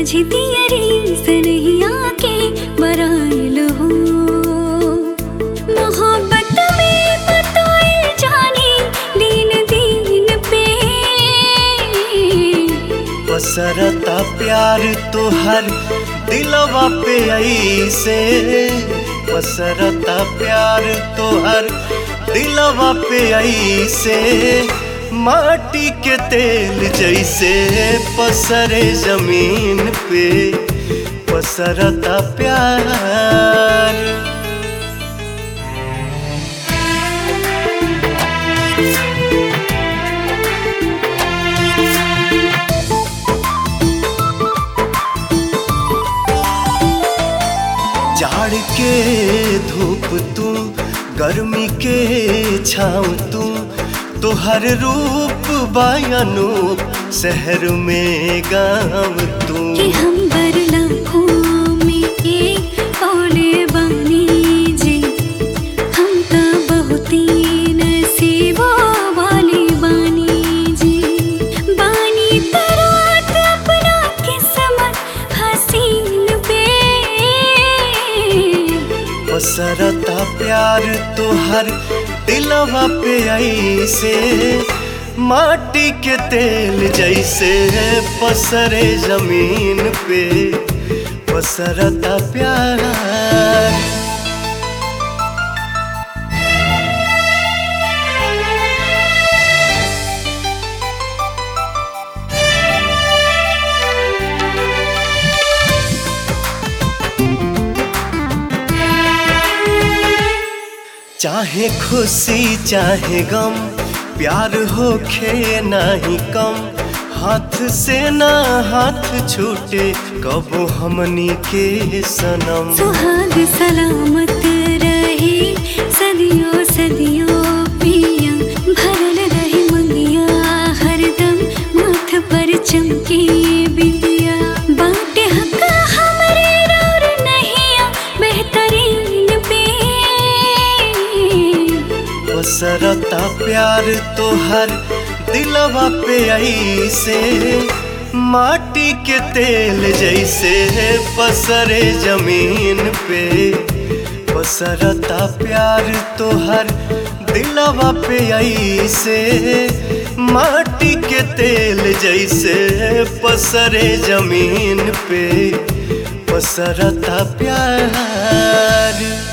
माझी दियरी सनहिया के बराइल हो मोहब्बत में बताए जाने दिन दिन पे पसरता प्यार तोहर दिलवा पे ऐसे पसरता प्यार तोहर दिलवा पे ऐसे माटी के तेल जैसे पसरे जमीन पे पसरता प्यार जाड़ के धूप तू गर्मी के छाँव तू तोहर रूप बायनूप शहर में गाँव तू कि हम बरला में एक पौले बानी जी हम तो बहुत ही नसीबो वाले बानी जी बानी तरात अपना किस्मत हसीन पे पसरता प्यार तोहर दिलवा पे ऐसे माटी के तेल जैसे पसरे जमीन पे पसरता प्यार चाहे खुशी चाहे गम प्यार होखे नाही कम हाथ से ना हाथ छूटे कबो हमनी के सनम सुहाग सलामत रहे सदियों सदियों पिया भरल रहे मंगिया हरदम माथ पर चमके बिंदिया बाटे हक हमरे और नहिया बेहतरीन पे पसरता प्यार तोहर दिलवा पे ऐसे माटी के तेल जैसे पसरे जमीन पे पसरता प्यार तोहर दिलवा पे ऐसे माटी के तेल जैसे पसरे जमीन पे पसरता प्यार